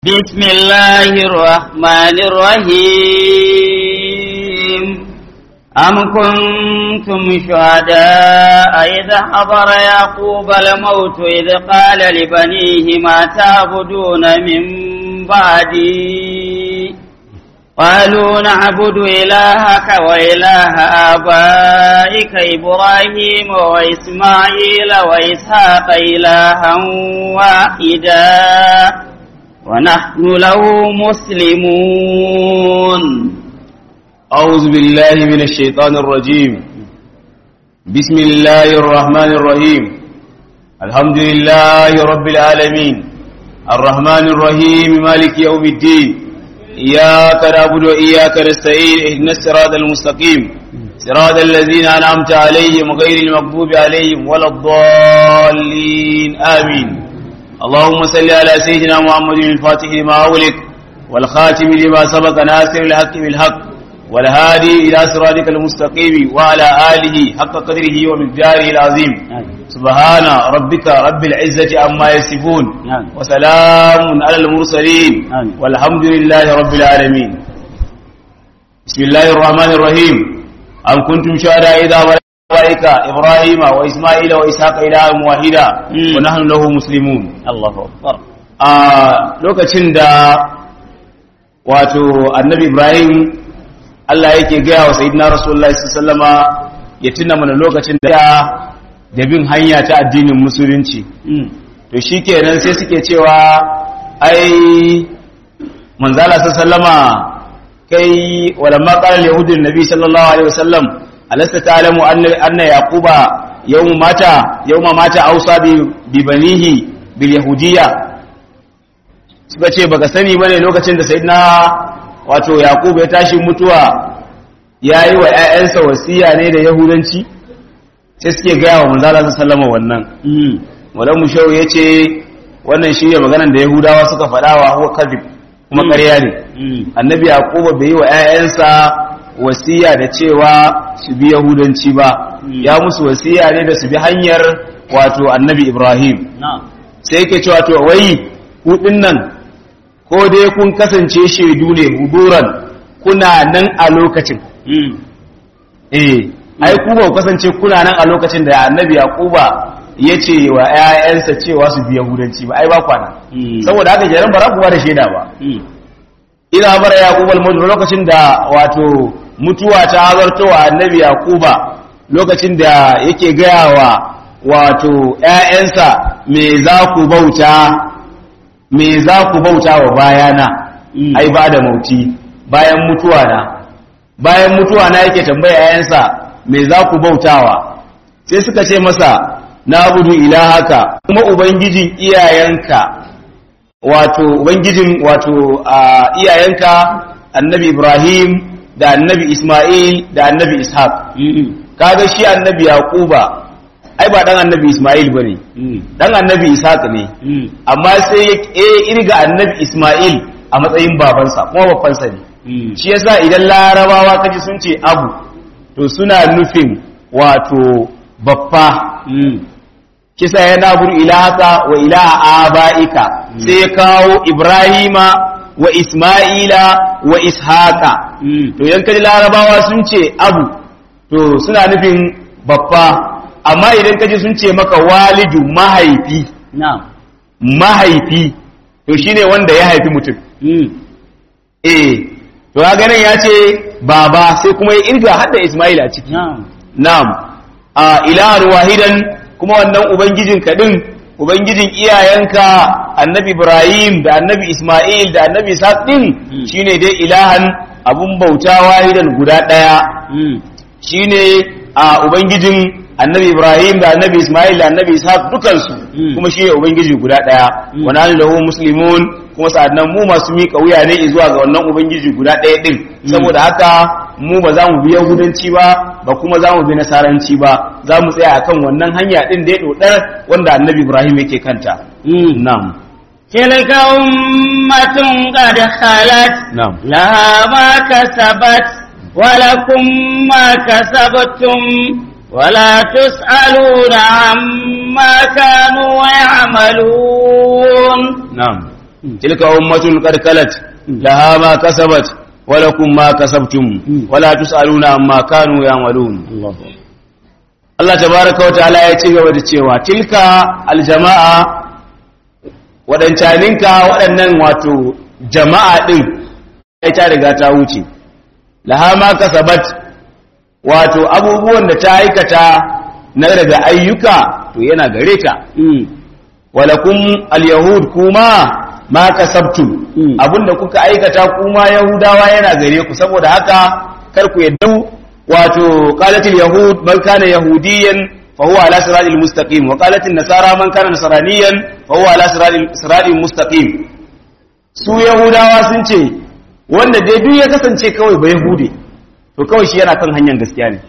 بسم الله الرحمن الرحيم أم كنتم شهداء إذا حضر يعقوب الموت إذ قال لبنيه ما تعبدون من بعدي قالوا نعبد إلهك وإله آبائك إبراهيم وإسماعيل وإسحاق إلها واحدا ونحن له مسلمون أعوذ بالله من الشيطان الرجيم بسم الله الرحمن الرحيم الحمد لله رب العالمين الرحمن الرحيم مالك يوم الدين إياك نعبد وإياك نستعين اهدنا الصراط المستقيم صراط الذين أنعمت عليهم غير المغضوب عليهم ولا الضالين آمين اللهم صل على سيدنا محمد الفاتح لما أغلق والخاتم لما سبق ناصر الحق بالحق والهادي إلى صراطك المستقيم وعلى آله حق قدره ومقداره العظيم سبحان ربك رب العزة عما يصفون وسلام على المرسلين والحمد لله رب العالمين بسم الله الرحمن الرحيم أم كنتم شهداء إذا أولئك إبراهيم وإسماعيل وإسحاق إلها واحدا ونحن له مسلمون الله أكبر a lokacin da wato annabi Ibrahim Allah yake gaya wa sayyidina Rasulullahi sallama ya tuna mana lokacin da da bin hanya ta addinin musulunci to shikenan sai suke cewa ai manzala sallama kai walamma qala al-yahudun nabi sallallahu alaihi wasallam alasta ta'lamu anna anna yaquba yawma mata yawma mata ausa bi banihi bil yahudiyya suka ce baka sani bane lokacin da sayyidina wato yaqub ya tashi mutuwa yayi wa ƴaƴansa wasiya ne da yahudanci sai suke gaya wa manzo Allah sallama wannan wala mushau yace wannan shine maganar da yahudawa suka faɗa wa huwa kadhib kuma ƙarya ne annabi yaqub bai yi wa ƴaƴansa wasiya da cewa su bi yahudanci ba ya musu wasiya ne da su bi hanyar wato annabi ibrahim sai yake cewa to wai ku nan ko dai kun kasance shaidu ne huduran kuna nan a lokacin eh ai ku ba kasance kuna nan a lokacin da annabi yaquba ya ce wa ƴaƴansa cewa su bi yahudanci ba ai ba kwana saboda haka jaran bara kuwa da shaida ba ina bara yaquba al lokacin da wato mutuwa ta hazarto wa annabi yaquba lokacin da yake gaya wa wato ƴaƴansa me za ku bauta me za ku bauta wa bayana ai ba da mauti bayan mutuwa na bayan mutuwa na yake tambaya yayansa me za ku bautawa sai suka ce masa na budu ilahaka kuma ubangijin iyayenka wato ubangijin wato iyayenka annabi ibrahim da annabi isma'il da annabi ishaq kaga shi annabi yaquba ai ba dan annabi Ismail bane dan annabi Ishaq ne amma sai ya irga annabi Ismail a matsayin babansa kuma babbansa ne shi yasa idan larabawa kaji sun ce abu to suna nufin wato babba kisa ya nabur ilahaka wa ilaha abaika sai ya kawo Ibrahima wa Ismaila wa Ishaqa to idan kaji larabawa sun ce abu to suna nufin babba amma idan kaji sun ce maka walidu mahaifi mahaifi to shine wanda ya haifi mutum eh to ga ganin ya ce baba sai kuma ya irga hadda Ismail a ciki na'am a ilahan wahidan kuma wannan ubangijin ka din ubangijin iyayenka annabi Ibrahim da annabi Ismail da annabi Ishaq din shine dai ilahan abun bauta wahidan guda daya shine a ubangijin annabi ibrahim da annabi ismail da annabi ishaq dukansu kuma shi ne ubangiji guda daya wa nahnu lahu muslimun kuma sa'annan mu masu mika wuya ne zuwa ga wannan ubangiji guda daya din saboda haka mu ba za mu bi yahudanci ba ba kuma za mu bi nasaranci ba za mu tsaya akan wannan hanya din da ya dodar wanda annabi ibrahim yake kanta na'am تلك أمة قد خلت نعم لها ما كسبت ولكم ما كسبتم ولا تسألون عما كانوا يعملون na'am tilka ummatun qad kalat laha ma kasabat wa lakum ma kasabtum wa la tusaluna amma kanu ya'malun Allah tabaraka wa ta'ala ya ci gaba da cewa tilka aljama'a wadancaninka waɗannan wato jama'a din ai ta riga ta wuce laha ma kasabat wato abubuwan da ta aikata na daga ayyuka to yana gare ta walakum alyahud kuma ma kasabtum abinda kuka aikata kuma yahudawa yana gare ku saboda haka kar ku yadda wato qalatil yahud man kana yahudiyan fa huwa ala siratil mustaqim wa qalatil nasara man kana nasraniyan fa huwa ala siratil mustaqim su yahudawa sun ce wanda dai duk ya kasance kawai ba yahude to kawai shi yana kan hanyar gaskiya ne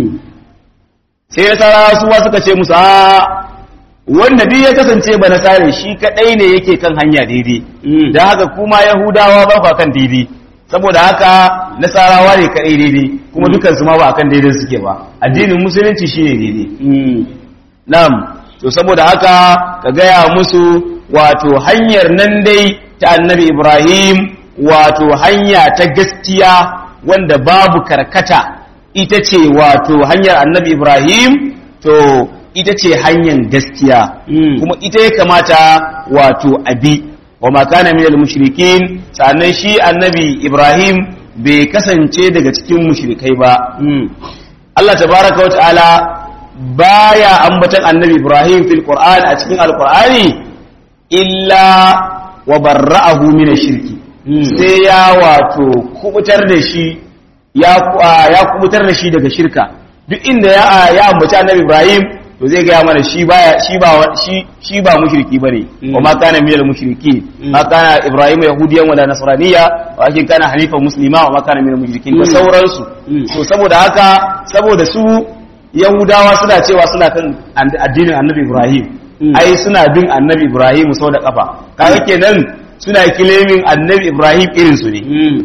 sai nasara su ma suka ce musu a wanda duk ya kasance ba nasare shi kadai ne yake kan hanya daidai don haka kuma yahudawa ba ku kan daidai saboda haka nasarawa ne kadai daidai kuma dukansu ma ba akan daidai suke ba addinin musulunci shine daidai na'am to saboda haka ka gaya musu wato hanyar nan dai ta annabi ibrahim wato hanya ta gaskiya wanda babu karkata ita ce wato hanyar annabi ibrahim to ita ce hanyar gaskiya kuma ita ya kamata wato abi wa makana minal mushrikin sannan shi annabi ibrahim bai kasance daga cikin mushrikai ba Allah tabaraka wa ta'ala baya ambatan annabi ibrahim fil qur'an a cikin alqur'ani illa wa barra'ahu min shirki sai ya wato kubutar da shi ya kubutar da shi daga shirka duk inda ya ambaci annabi ibrahim to zai gaya mana shi baya shi ba shi shi ba mushriki bane wa ma kana minal mushriki ma kana ibrahim yahudiyan wala nasraniya walakin kana hanifan muslima wa ma kana minal mushrikin da sauransu to saboda haka saboda su yahudawa suna cewa suna kan addinin annabi ibrahim ai suna bin annabi ibrahim sau da kafa kaga kenan suna kilemin annabi ibrahim irin su ne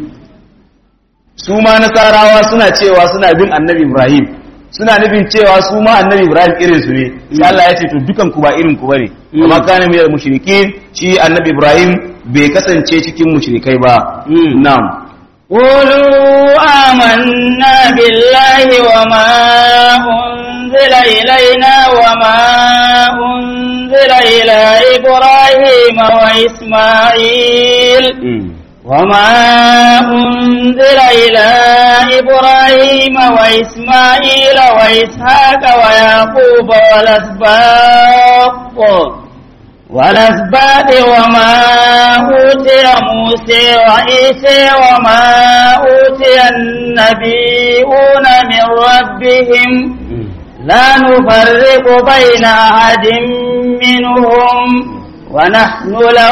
su ma nasarawa suna cewa suna bin annabi ibrahim suna nufin cewa su ma annabi ibrahim irin su ne sai Allah ya ce to dukan ku ba irin ku bane amma kana mai mushrikin shi annabi ibrahim bai kasance cikin mushrikai ba na'am قولوا آمنا بالله وما أنزل إلينا وما أنزل إلى إبراهيم وإسماعيل وما أنزل إلى إبراهيم وإسماعيل وإسحاق ويعقوب والأسباط والأسباط وما أوتي موسى وعيسى وما أوتي النبيون من ربهم لا نفرق بين أحد منهم ونحن له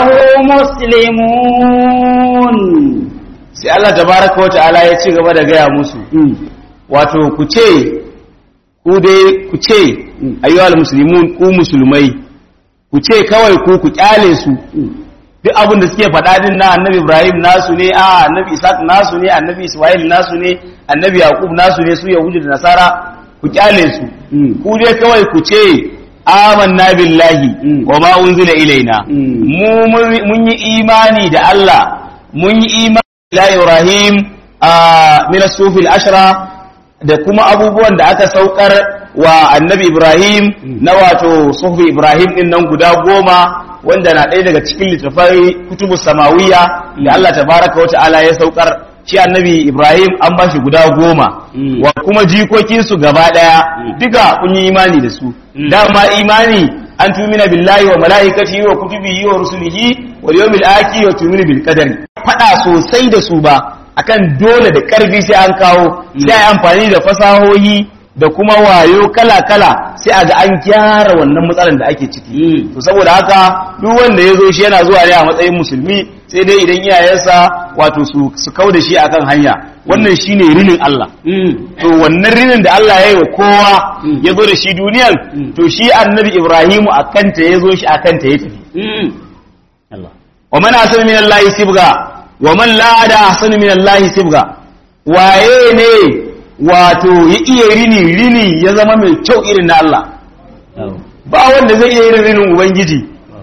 مسلمون sai Allah tabaraka wa ta'ala ya ci gaba da gaya musu wato ku ce ku dai ku ce ayyuhal muslimun ku musulmai ku ce kawai ku ku kyale su duk abin da suke faɗa din na annabi Ibrahim nasu ne a annabi Isaac nasu ne annabi Ismail nasu ne annabi Yaqub nasu ne su Yahudi da Nasara ku kyale su ku dai kawai ku ce amanna billahi wa ma unzila ilaina mu mun yi imani da Allah mun yi imani da Ibrahim a min as-sufil ashra da kuma abubuwan da aka saukar wa annabi Ibrahim na wato sufi Ibrahim din nan guda goma wanda na ɗaya daga cikin littafai kutubu samawiya da Allah tabaraka wa ta'ala ya saukar shi annabi Ibrahim an ba shi guda goma wa kuma jikokinsu gaba ɗaya duka kun yi imani da su dama imani an tumina billahi wa mala'ikatihi wa kutubihi wa rusulihi wal yawmil akhir wa tumina bil qadari fada sosai da su ba akan dole da karfi sai an kawo sai ai amfani da fasahohi da kuma wayo kala-kala sai a ga an gyara wannan matsalar da ake ciki to saboda haka duk wanda ya zo shi yana zuwa ne a matsayin musulmi sai dai idan iyayensa wato su su kau da shi akan hanya wannan shine rinin Allah to wannan rinin da Allah ya yi wa kowa ya zo da shi duniyan to shi annabi Ibrahimu a kanta ya zo shi a kanta ya tafi wa man asana min Allah sibga wa man la da ahsanu min Allah sibga waye ne wato ya iya rini rini ya zama mai kyau irin na Allah ba wanda zai iya irin rinin ubangiji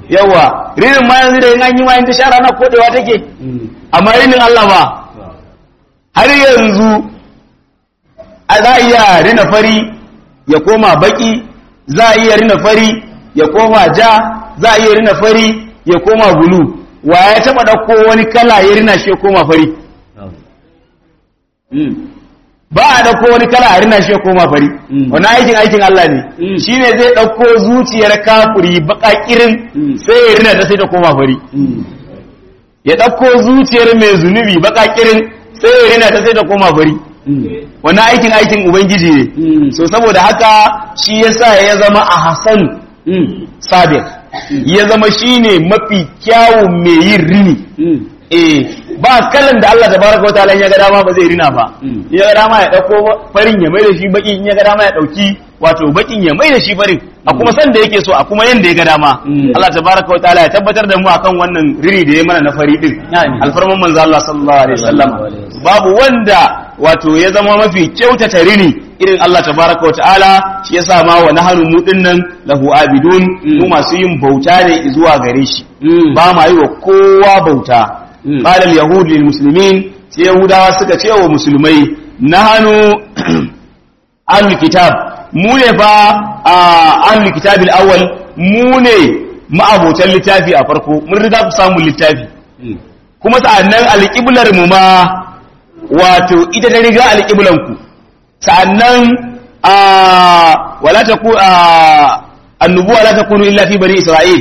yawa rinin ma yanzu da yin an yi ma yin ta shara na kodewa take amma rinin Allah ba har yanzu a za a iya rina fari ya koma baki za a iya rina fari ya koma ja za a iya rina fari ya koma bulu wa ya taba ɗauko wani kala ya rina shi ya koma fari ba a ɗauko wani kala a rina shi ya koma fari wani aikin aikin Allah ne shi ne zai ɗauko zuciyar kafuri baƙaƙirin sai ya rina ta sai ta koma fari ya ɗauko zuciyar mai zunubi baƙaƙirin sai ya rina ta sai ta koma fari wani aikin aikin ubangiji ne so saboda haka shi yasa ya zama a hasan sabir ya zama shine mafi kyawun mai yin rini eh ba kalan da Allah tabaraka wataala ya ga dama ba zai rina ba in ya ga dama ya dauko farin ya mai da shi baki in ya ga dama ya dauki wato bakin ya mai da shi farin a kuma san da yake so a kuma yanda ya ga dama Allah tabaraka wataala ya tabbatar da mu akan wannan rini da ya mana na fari din alfarman manzo Allah sallallahu alaihi wasallam babu wanda wato ya zama mafi kyautata rini irin Allah tabaraka wataala shi yasa ma wa nahanu mu dinnan lahu abidun mu masu yin bauta ne zuwa gare shi ba ma yi wa kowa bauta qala al-yahud lil muslimin sai yahudawa suka ce wa musulmai nahanu ahlul kitab mu ne fa ahlul kitab al-awwal mu ne ma'abotan littafi a farko mun riga ku samu littafi kuma sa'annan alƙiblar mu ma wato ita ta riga alƙiblan ku sa'annan a wala ta ku annubuwa la takunu illa fi bani isra'il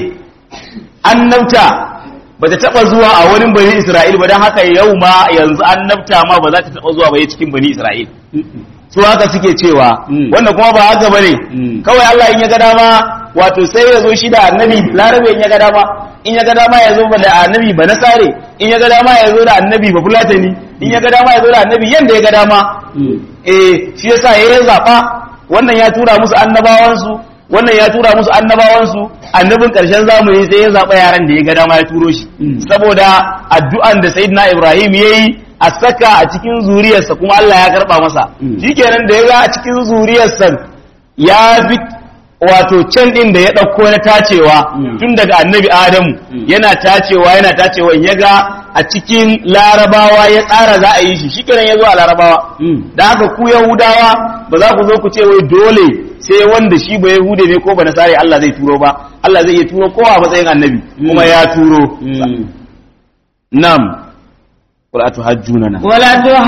annabta ba ta taba zuwa a wurin bani isra'il ba don haka yau ma yanzu annabta ma ba za ta taba zuwa ba cikin bani isra'il su haka suke cewa wanda kuma ba haka bane kawai Allah in ya ga dama wato sai ya zo shi da annabi larabe in ya ga dama in ya ga dama ya zo da annabi ba nasare in ya ga dama ya zo da annabi ba fulatani in ya ga dama ya zo da annabi yanda ya ga dama eh shi yasa ya zaba wannan ya tura musu annabawansu wannan ya tura musu annabawansu annabin ƙarshen zamani sai ya zaɓa yaran da ya ga dama ya turo shi saboda addu'an da sayyidina Ibrahim yayi a saka a cikin zuriyarsa kuma Allah ya karɓa masa shikenan da ya ga a cikin zuriyarsa ya fi wato can ɗin da ya ɗauko na tacewa tun daga annabi Adamu yana tacewa yana tacewa ya ga a cikin larabawa ya tsara za a yi shi shikenan ya zo a larabawa da haka ku yahudawa ba za ku zo ku ce wai dole sai wanda shi ba yahude ne ko ba nasare Allah zai turo ba Allah zai iya turo kowa a matsayin annabi kuma ya turo nam wala tuhajjunana wala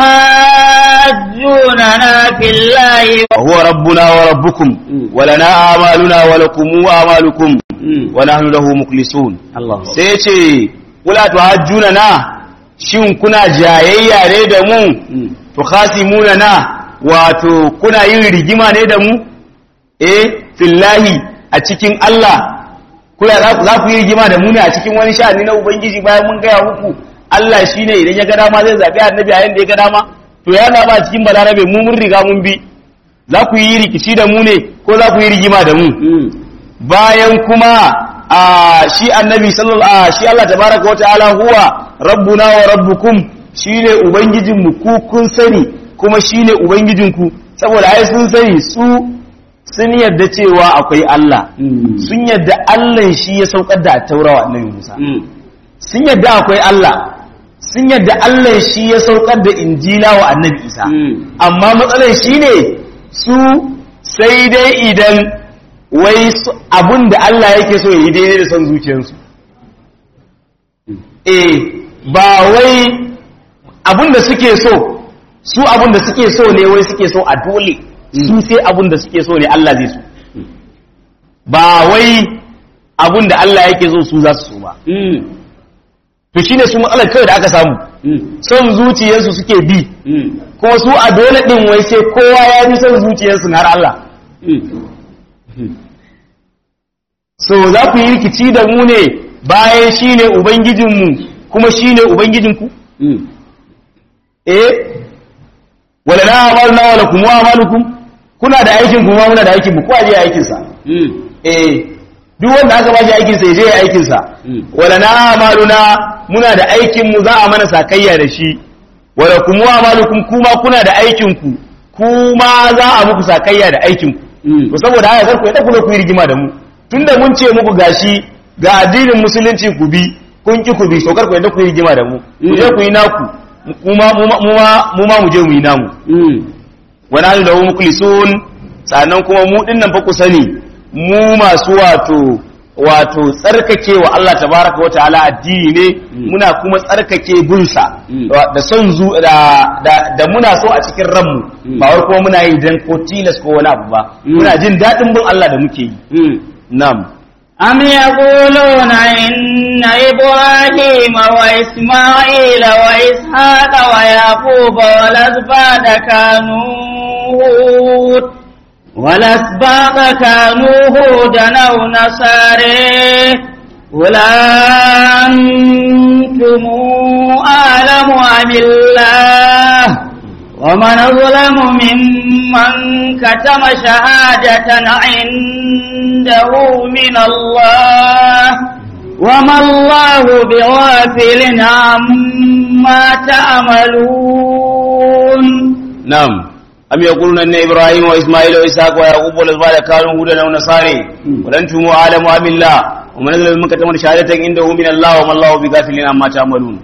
tuhajjunana fillahi wa huwa rabbuna wa rabbukum wa lana a'maluna wa lakum a'malukum wa nahnu lahu mukhlisun Allah sai ce wala tuhajjunana shin kuna jayayya ne da mu tukhasimuna wato kuna yin rigima ne da mu eh fillahi a cikin Allah kula za ku yi rigima da mu ne a cikin wani sha'ani na ubangiji bayan mun gaya muku Allah shine idan ya ga dama zai zabi annabi a yanda ya ga dama to ya zaba a cikin balarabe mu mun riga mun bi za ku yi rikici da mu ne ko za ku yi rigima da mu bayan kuma a shi annabi sallallahu shi Allah tabaraka wa ta'ala huwa rabbuna wa rabbukum shine ubangijin mu ku kun sani kuma shine ubangijin ku saboda ai sun sani su sun yadda cewa akwai Allah sun yadda Allah shi ya saukar da taurawa annabi Musa sun yadda akwai Allah sun yadda Allah shi ya saukar da injila wa annabi Isa amma matsalar shi ne su sai dai idan wai abun da Allah yake so yi daidai da son zuciyarsu eh ba wai abun da suke so su abun da suke so ne wai suke so a dole su sai abun da suke so ne Allah zai so ba wai abun da Allah yake so su za su so ba to shine su matsalar kawai da aka samu son zuciyarsu suke bi kuma su a dole din wai sai kowa ya bi son zuciyarsu na har Allah so za ku yi rikici da mu ne bayan shine ubangijinmu kuma shine ubangijinku eh wala na amalna wala kum wa amalukum kuna da aikin kuma muna da aikin mu ko aje aikin sa eh duk wanda aka bashi aikin sa je aikin sa wala na amaluna muna da aikin mu za a mana sakayya da shi wala kum wa amalukum kuma kuna da aikin ku kuma za a muku sakayya da aikin ku to saboda haka kar ku yadda ku ku yi rigima da mu tunda mun ce muku gashi ga addinin musulunci ku bi kun ki ku bi so kar ku yadda ku yi rigima da mu ku je ku yi naku mu ma mu ma mu ma mu je mu yi namu wa nahnu lahu mukhlisun sannan kuma mu dinnan fa ku sani mu masu wato wato tsarkake wa Allah tabaraka wa ta'ala addini ne muna kuma tsarkake bunsa da son zu da da muna so a cikin ranmu ba wai kuma muna yi dan ko tilas ko wani abu ba muna jin dadin bin Allah da muke yi na'am أم يقولون إن إبراهيم وإسماعيل وإسحاق ويعقوب والأسباط كانوا هود والأسباط كانوا هودا أو نصارى قل أنتم أعلم أم الله ومن أظلم ممن كتم شهادة عنده من الله وما الله بغافل عما تعملون نعم أم يقولون أن إبراهيم وإسماعيل وإسحاق ويعقوب والأسباط كانوا هودا أو نصارى ولنتم أعلم أم الله ومن أظلم ممن كتم شهادة عنده من الله وما الله بغافل عما تعملون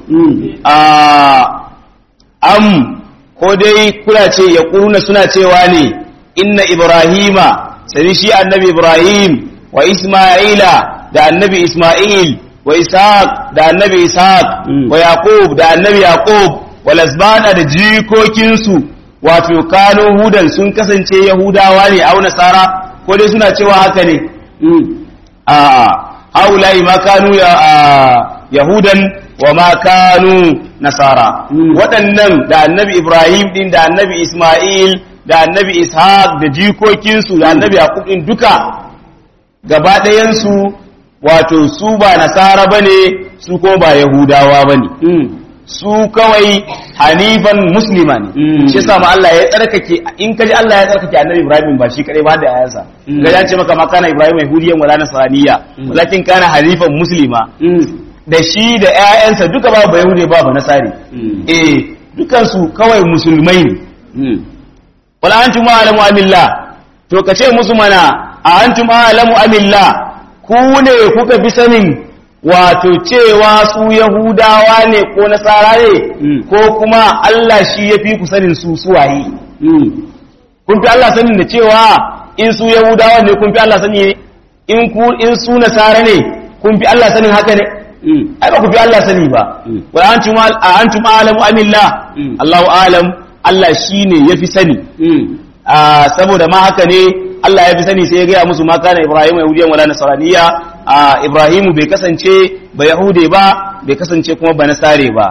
آه أم ko dai kuna ce ya ƙuruna suna cewa ne inna ibrahima sani shi annabi ibrahim wa isma'ila da annabi isma'il wa ishaq da annabi ishaq wa yaqub da annabi yaqub wa lasbana da jikokinsu wato kano hudan sun kasance yahudawa ne au nasara ko dai suna cewa haka ne a haulai ma kanu yahudan wa ma kanu nasara waɗannan da annabi ibrahim din da annabi isma'il da annabi ishaq da jikokinsu da annabi yaqub din duka gaba ɗayansu wato su ba nasara bane su kuma ba yahudawa bane su kawai hanifan muslima ne shi yasa ma Allah ya tsarkake in kaji Allah ya tsarkake annabi Ibrahim ba shi kadai ba da ayansa ga ya ce maka ma kana Ibrahim yahudiyan wala nasraniya walakin kana hanifan muslima da shi da ƴaƴansa duka ba ba yahudi ba ba nasari eh dukan su kawai musulmai ne wala antum a'lamu amillah to kace musu mana a antum a'lamu amillah ku ne kuka bi sanin wato cewa su Yahudawa ne ko Nasara ne ko kuma Allah shi ya fi ku sanin su suwaye. Kun fi Allah sanin da cewa in su Yahudawa ne kun fi Allah sani ne in ku in su Nasara ne kun fi Allah sanin haka ne. Ai ba ku fi Allah sani ba. Wa antum antum a'lamu amillah Allahu a'lam Allah shine yafi sani. saboda ma haka ne Allah ya fi sani sai ya gaya musu ma kana Ibrahim yahudiyan wala nasraniya a Ibrahimu bai kasance ba Yahude ba bai kasance kuma ba Nasare ba.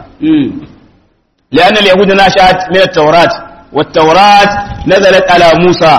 لأن اليهود نشأت من التوراة والتوراة نزلت على موسى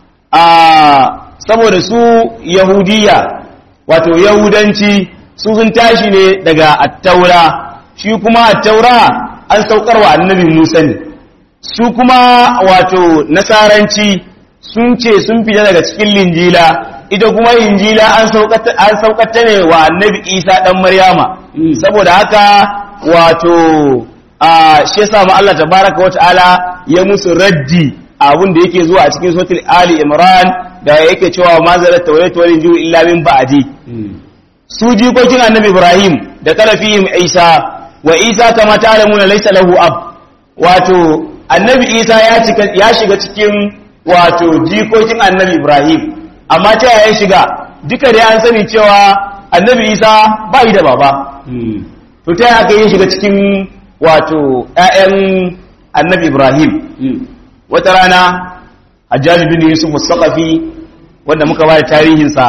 saboda su Yahudiya wato Yahudanci su sun tashi ne daga attaura shi kuma attaura an saukar wa annabi Musa ne su kuma wato nasaranci sun ce sun fita daga cikin linjila ita kuma injila an saukata ne wa annabi isa dan maryama saboda haka wato a shi yasa ma Allah tabaraka wa ta'ala ya musu raddi abun da yake zuwa a cikin suratul ali imran da yake cewa ma zalat tawrat wal injil illa min ba'di su jikokin annabi ibrahim da kalafihim isa wa isa kama ta'lamuna laysa lahu ab wato annabi isa ya shiga cikin wato jikokin annabi ibrahim amma ta yaya shiga duka da an sani cewa annabi isa ba yi da baba to ta yaya aka yi shiga cikin wato 'ya'yan annabi ibrahim wata rana hajjaji bin yusuf mustaqafi wanda muka ba da tarihinsa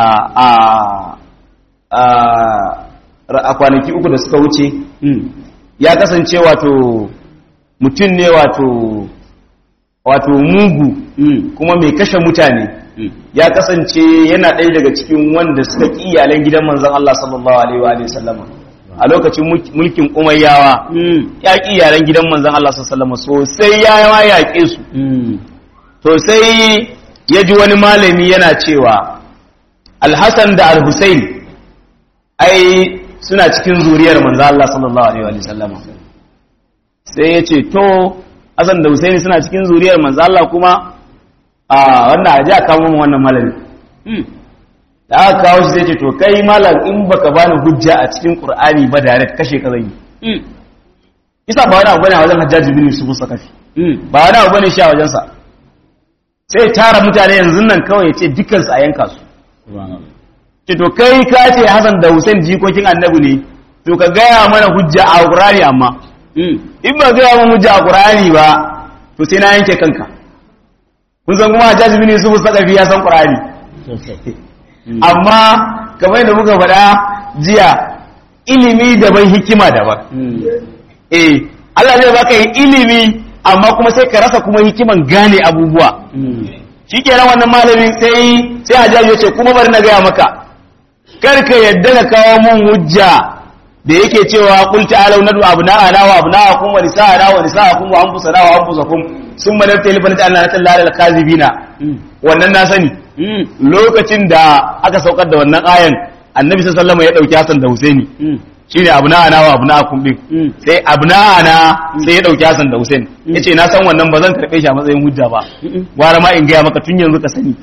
a kwanaki uku da suka wuce ya kasance wato mutum ne wato wato mugu kuma mai kashe mutane ya kasance yana ɗaya daga cikin wanda suka ƙi iyalan gidan manzon Allah sallallahu alaihi wa sallama a lokacin mulkin umayyawa ya ƙi iyalan gidan manzon Allah sallallahu alaihi sosai ya yawa yaƙe su to sai ya ji wani malami yana cewa alhassan da alhussein ai suna cikin zuriyar manzon Allah sallallahu alaihi wa sallama sai ya ce to Hassan da Husaini suna cikin zuriyar manzo Allah kuma a wannan aje a kawo mu wannan malami da aka kawo shi sai ce to kai malam in baka bani hujja a cikin qur'ani ba direct kashe ka zan yi isa ba wani abu bane a wajen hajjaji bin yusuf sakafi ba wani abu bane shi a wajensa sai tara mutane yanzu nan kawai ya ce dukansu a yanka su ce to kai ka ce Hassan da Hussein jikokin annabi ne to ka gaya mana hujja a Qur'ani amma in ba gaya mana hujja a Qur'ani ba to sai na yanke kanka kun san kuma Hajjaj bin Yusuf Sakafi ya san Qur'ani amma kamar yadda muka faɗa jiya ilimi daban hikima daban eh Allah zai baka yi ilimi amma kuma sai ka rasa kuma hikiman gane abubuwa shikenan wannan malamin sai sai Hajjaj ya ce kuma bari na gaya maka kar ka yadda ka kawo mun hujja da yake cewa qul ta'alu nadu abna'ana wa abna'akum wa nisa'ana wa nisa'akum wa anfusana wa anfusakum summa nabtali fa naj'alna lillahi al-kazibina wannan na sani lokacin da aka saukar da wannan ayan annabi sallallahu alaihi wasallam ya dauki Hassan da Husaini shine abna'ana wa abna'akum din sai abna'ana sai ya dauki Hassan da Husaini yace na san wannan ba zan karbe shi a matsayin hujja ba gwara ma in ga maka tun yanzu ka sani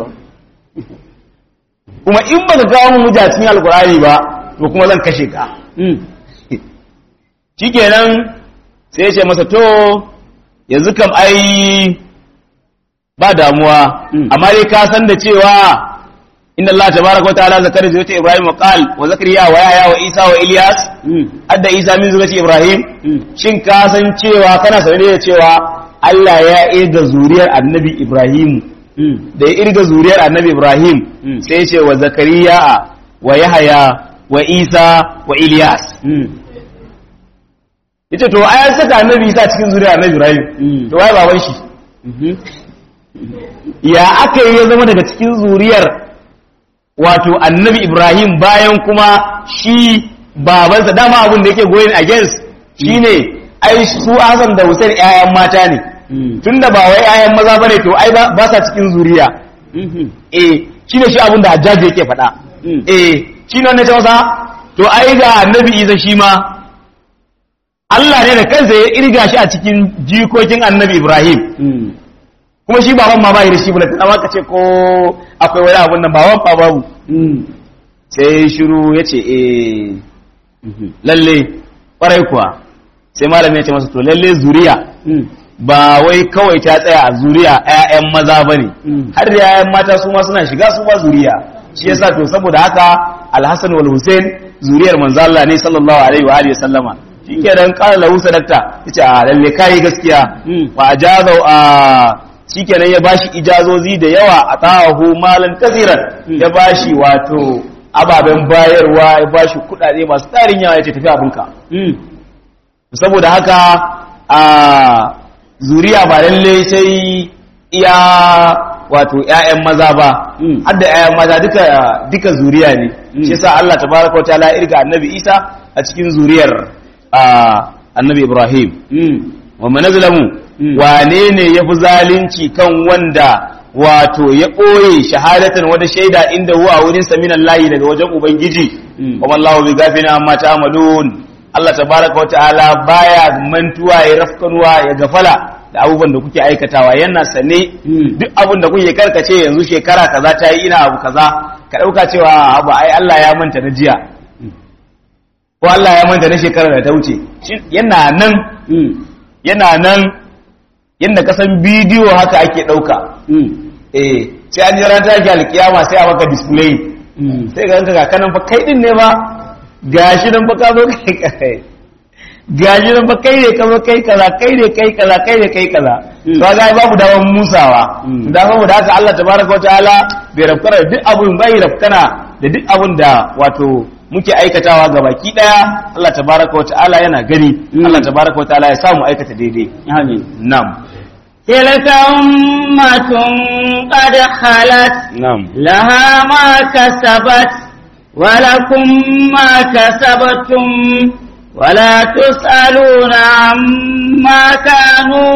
kuma in ba ka kawo mun hujja cikin alkurani ba to kuma zan kashe ka shikenan sai ya ce masa to yanzu kam ai ba damuwa amma dai ka san da cewa inna Allah tabaraka wa ta'ala zakara zuriyat Ibrahim wa qal wa zakariya wa yahya wa Isa wa Ilyas adda Isa min zuriyat Ibrahim shin ka san cewa kana sanar da cewa Allah ya irga zuriyar Annabi Ibrahim da ya irga zuriyar Annabi Ibrahim sai ya ce wa zakariya wa yahya wa Isa wa Ilyas yace to ai an saka Annabi Isa cikin zuriyar Annabi Ibrahim to wai baban shi ya aka yi ya zama daga cikin zuriyar wato annabi ibrahim bayan kuma shi babansa dama abin da yake goyin against shine ai su hasan da hussein 'ya'yan mata ne tunda ba wai 'ya'yan maza bane to ai ba sa cikin zuriya eh shine shi abin da hajjaji yake faɗa eh shine wannan ta wasa to ai ga annabi isa shi ma Allah ne da kansa ya irga shi a cikin jikokin annabi ibrahim kuma shi baban ma bai da shi bulletin amma ka ce ko akwai wani abun nan baban fa babu sai shiru ya ce eh lalle kwarai kuwa sai malamin ya ce masa to lalle zuriya ba wai kawai ta tsaya a zuriya ƴaƴan maza bane har da ƴaƴan mata su ma suna shiga su ba zuriya shi yasa to saboda haka alhassan wal hussein zuriyar manzo Allah ne sallallahu alaihi wa alihi sallama shikenan qala lahu sadaqta yace a lalle kai gaskiya fa ajaza a shikenan ya bashi ijazozi da yawa a tahu malan kaziran ya bashi wato ababen bayarwa ya bashi kudade masu tarin yawa yace tafi abinka saboda haka a zuriya ba lalle sai iya wato ƴaƴan maza ba har da ƴaƴan maza duka duka zuriya ne shi yasa Allah tabaraka wa ta'ala irga annabi Isa a cikin zuriyar annabi Ibrahim wa manazlamu wane ne ya fi zalunci kan wanda wato ya ɓoye shahadatan wata shaida inda huwa wurin saminan layi daga wajen ubangiji kuma Allah bi gafina amma ta amalun Allah tabaraka wa ta'ala baya mantuwa ya rafkanuwa ya gafala da abubuwan da kuke aikatawa yana sane duk abin da kuke karkace yanzu shekara kaza ta yi ina abu kaza ka ɗauka cewa abu ai Allah ya manta na jiya ko Allah ya manta na shekara da ta wuce yana nan yana nan yadda kasan bidiyo haka ake ɗauka eh sai an jira ta alkiyama sai a maka display sai ga ga kanan fa kai din ne ba gashi nan fa ka zo kai kai gashi nan fa kai ne ka zo kai kaza kai ne kai kaza kai ne kai kaza to ga babu dawan musawa da saboda haka Allah tabaraka wataala bai rafkana da duk abun bai rafkana da duk abun da wato muke aikatawa ga baki daya Allah tabaraka wataala yana gani Allah tabaraka wataala ya samu aikata daidai amin na'am تلك أمة قد خلت نعم لها ما كسبت ولكم ما كسبتم ولا تسألون عما كانوا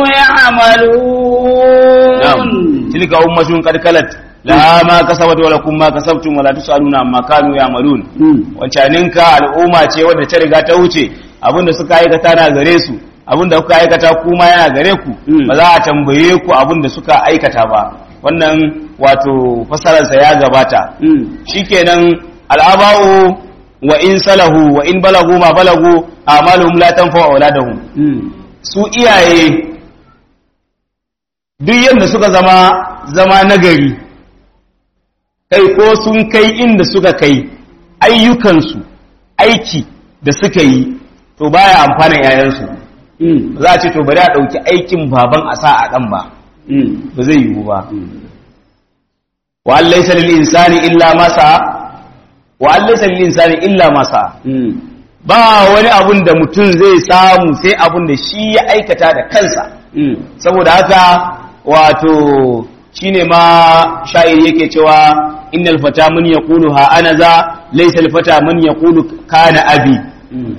يعملون نعم تلك أمة قد خلت laha ma kasabat wa lakum ma kasabtum wa la tusaluna amma kanu ya'malun wancaninka al'umma ce wadda ta riga ta wuce abinda suka aikata na gare su abinda kuka aikata kuma yana gare ku ba za a tambaye ku abinda suka aikata ba wannan wato fasararsa ya gabata Mm. shikenan al'aba'u wa in salahu wa in balagu ma balagu amaluhum la tanfa auladahum Mm. su iyaye duk yadda suka zama zama nagari kai ko sun kai inda suka kai ayyukansu aiki da suka yi to baya amfanin yayansu Mm. za a ce to bari a ɗauki aikin baban a sa a ɗan ba Mm. ba zai yiwu ba Mm. wa an laysa lil insani illa ma sa'a wa an laysa lil insani illa ma sa'a Mm. ba wani abun da mutum zai samu sai abun da shi ya aikata da kansa Mm. saboda haka wato shine ma sha'iri yake cewa innal fata man yaqulu ha ana za laysa al fata man yaqulu kana abi Mm.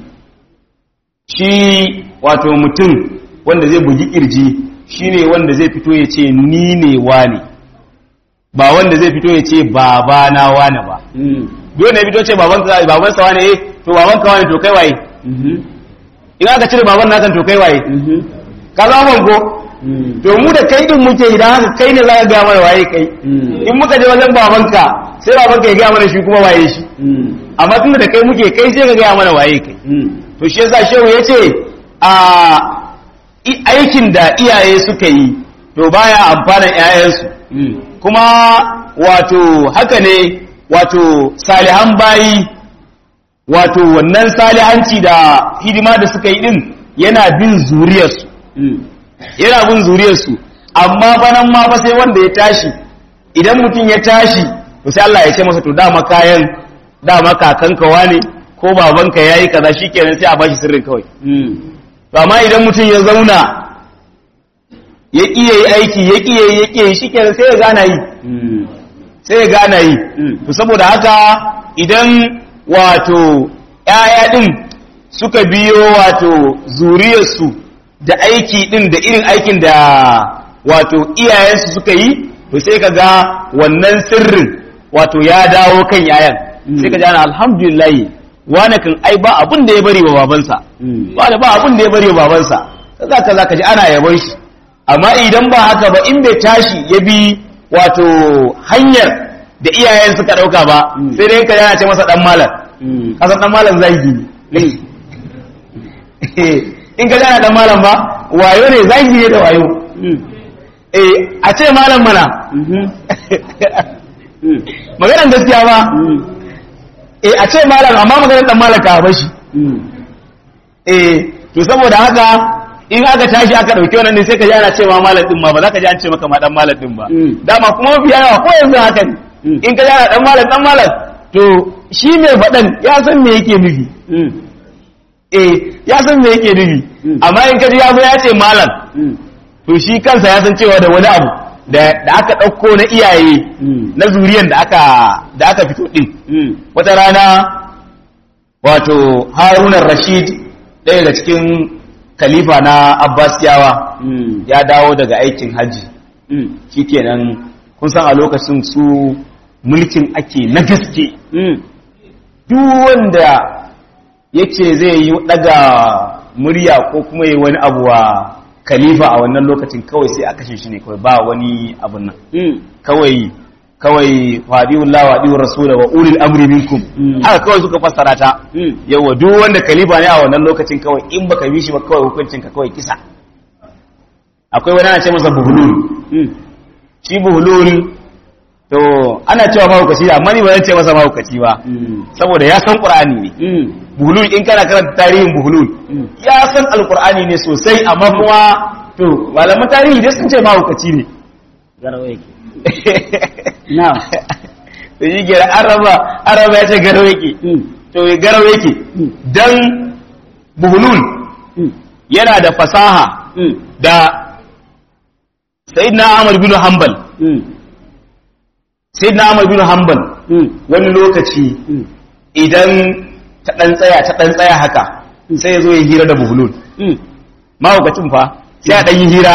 shi wato mutum wanda zai bugi kirji shine wanda zai fito ya ce ni ne wane ba wanda zai fito ya ce baba na wane ba Mm. dole ne fito ce baban ka baban sa wane eh to baban ka wane to kai waye Mhm. in aka cire baban naka to kai waye Mhm. ka zama ko Mm. to mu da kai din muke idan haka kai ne za ka ga mana waye kai Mm. in muka je wajen babanka sai babanka ya ga mana shi kuma waye shi Mm. amma tunda da kai muke kai sai ka ga mana waye kai Mm. to shi yasa shehu yace a i- aikin da iyaye suka yi to baya amfanan ƴaƴansu Mm. kuma wato haka ne wato salihan bayi wato wannan salihanci da hidima da suka yi din yana bin zuriyarsu Mm. yana bin zuriyarsu amma banan ma fa sai wanda ya tashi idan mutum ya tashi to sai Allah ya ce masa to dama kayan dama kakanka wane ko babanka yayi kaza shikenan sai a bashi sirrin kawai Mm. to amma idan mutum ya zauna ya kiye yi aiki ya kiye yi ya kiye yi shikenan sai ya gana yi Mm. sai ya gana yi Mm. to saboda haka idan wato ƴaƴa din suka biyo wato zuriyarsu da aiki din da irin aikin da wato iyayensu suka yi to sai ka ga wannan sirrin wato ya dawo kan yayan Mm. sai ka ji ana alhamdulillah wane kan ai ba abin da ya bari wa babansa Mm. ba da ba abin da ya bari wa babansa kaza kaza ka ji ana yabon shi amma idan ba haka ba in bai tashi ya bi wato hanyar da iyayen suka dauka ba Mm. sai dai ka yana ce masa dan malam Mm. kasan dan malam zagi ne in ka gana dan malam ba wayo ne zagi ne da wayo Mm. eh a ce malam mana Mhm. Mm. maganar gaskiya ba Mm. eh a ce malam amma maganar dan malam ka bashi Mm. eh to saboda haka in aka tashi aka dauki wannan ne sai ka ji ana cewa malam din ma ba za ka ji an ce maka ma dan malam din ba Mm. dama kuma mafi yawa ko yanzu haka ne Mm. in ka ji ana dan malam dan malam to shi mai faɗan ya san me yake nufi Mm. eh ya san me yake nufi Mm. amma in ka ji ya zo ya ce malam Mm. to shi kansa ya san cewa da wani abu da da aka ɗauko na iyaye Mm. na zuriyan da aka da aka fito din Mm. wata rana wato harunan rashid ɗaya daga cikin khalifa na abbasiyawa Mm. ya dawo daga aikin hajji Mm. shikenan kun san a lokacin su mulkin ake na gaske Mm. duk wanda yace zai yi daga murya ko kuma yi wani abu wa khalifa a wannan lokacin kawai sai a kashe shi ne kawai ba wani abun nan Mm. kawai kawai wadiullah wa wadiur rasul wa ulil amri minkum Mm. haka kawai suka fassara ta Mm. yawa duk wanda khalifa ne a wannan lokacin kawai in baka bi shi ba kawai hukuncin ka kawai kisa akwai wani ana ce masa buhulul Mm. shi buhulul to ana cewa mahaukaci amma ni ba zan ce masa mahaukaci ba Mm. saboda ya san qur'ani ne Mm. buhulul in kana karanta tarihin buhulul Mm. ya san alqur'ani ne sosai amma kuma to malaman tarihi dai sun ce mahaukaci ne Garawa yake. Na'am. to shi ke araba araba ya ce garau yake Mm. to garau yake Mm. dan buhulul Mm. yana da fasaha Mm. da sayyidina Ahmad bin Hanbal Mm. sayyidina Ahmad bin Hanbal Mm. wani lokaci Mm. idan ta dan tsaya ta dan tsaya haka sai ya zo ya hira da buhulul Mm. mahaukacin fa sai a dan yi hira